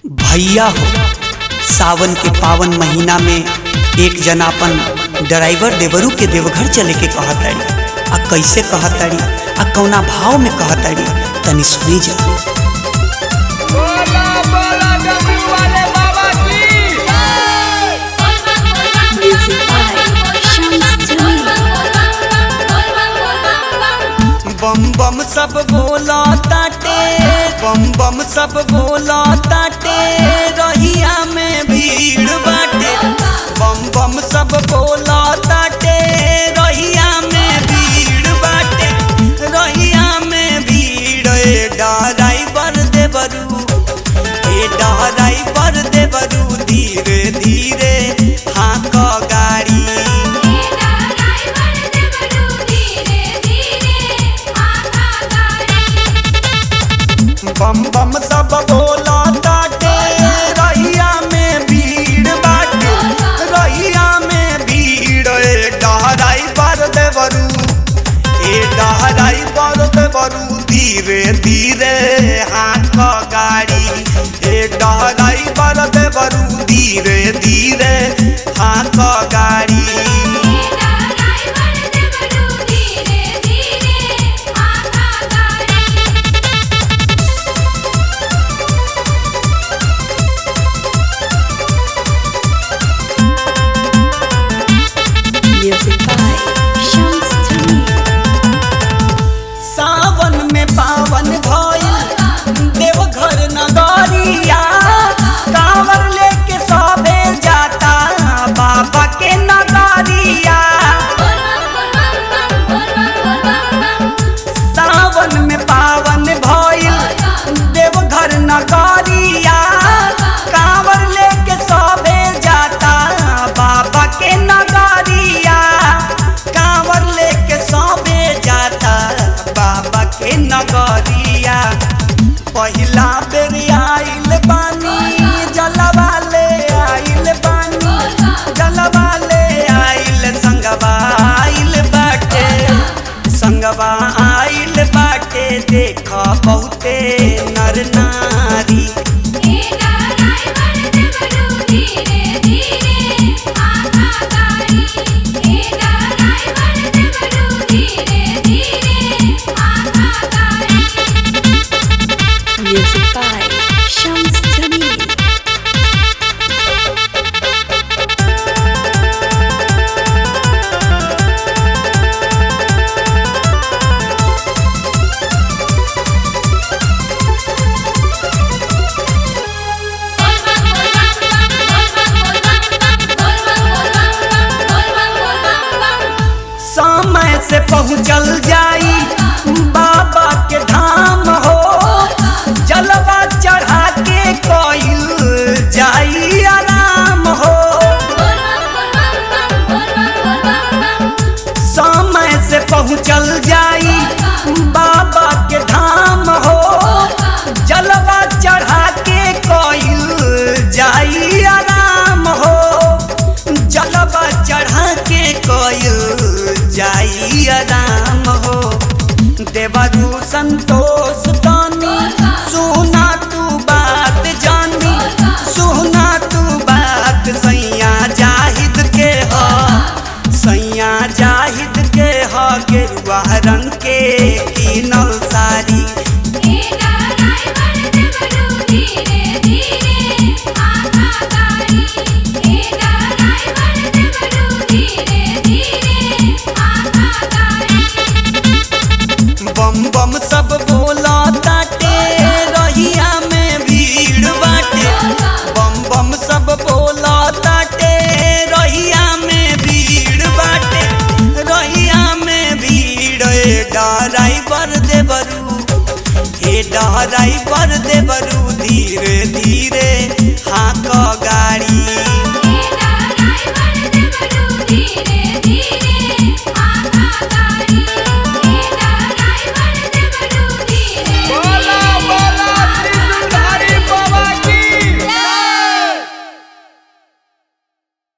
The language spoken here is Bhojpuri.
भैया हो सावन के पावन महीना में एक जना अपन ड्राइवर देवरू के देवघर चले के कहताड़ी आ कैसे कहताड़ी आ कौना भाव में कहताड़ी तनी सुनी जा बोला बोला डब्ल्यू वाले बाबा की Music by Shams बम बम सब बोला ताटे बम बम सब बोला ताटे रहिया में भीड़ बाटे बम बम सब बोला ताटे रहिया में भीड़ बाटे रहिया में भीड़ ए ड्राइवर देवरू ए ड्राइवर देवरू धीरे धीरे हाँक गाड़ी बम बम सब बोला ताटे रहिया में भीड़ बाटे रहिया में भीड़ ए डहराई पर देवरू ए डहराई पर देवरू धीरे धीरे हाथ गाड़ी ए डहराई पर देवरू धीरे धीरे हाथ गाड़ी Music by Shams सावन में पावन भइल देवघर नगरिया कांवर लेके सबे जाता बाबा के नगरिया सावन में पावन भइल देवघर नगरिया कांवर लेके सबे जाता बाबा के नगरिया कांवर लेके सबे जाता बाबा के नगरिया पहिला बेर आइल बानी जलवा ले आइल बानी जलवा ले आइल संगवा आइल बाटे संगवा आइल बाटे देख बहुते नर नारी Music by Shams Jamil. समय से पहुँचल जाई बाबा के धाम हो जलवा चढ़ा के कइल जाई आराम हो समय से पहुँचल जाई बाबा के धाम हो जलवा चढ़ा के कइल जाई आराम हो जलवा चढ़ा के कइल जाई आराम हो देवरू संतोष तानी सुना तू बात जानी सुना तू बात सैया जाहिद के ह सैया जाहिद के ह गेरुआ रंग के कीनल साड़ी बम बम सब बोला ताटे रहिया में भीड़ बाटे बम बम सब बोला ताटे रहिया में भीड़ बाटे रहिया में भीड़ ए ड्राइवर देवरू ए ड्राइवर देवरू धीरे धीरे हाँक गाड़ी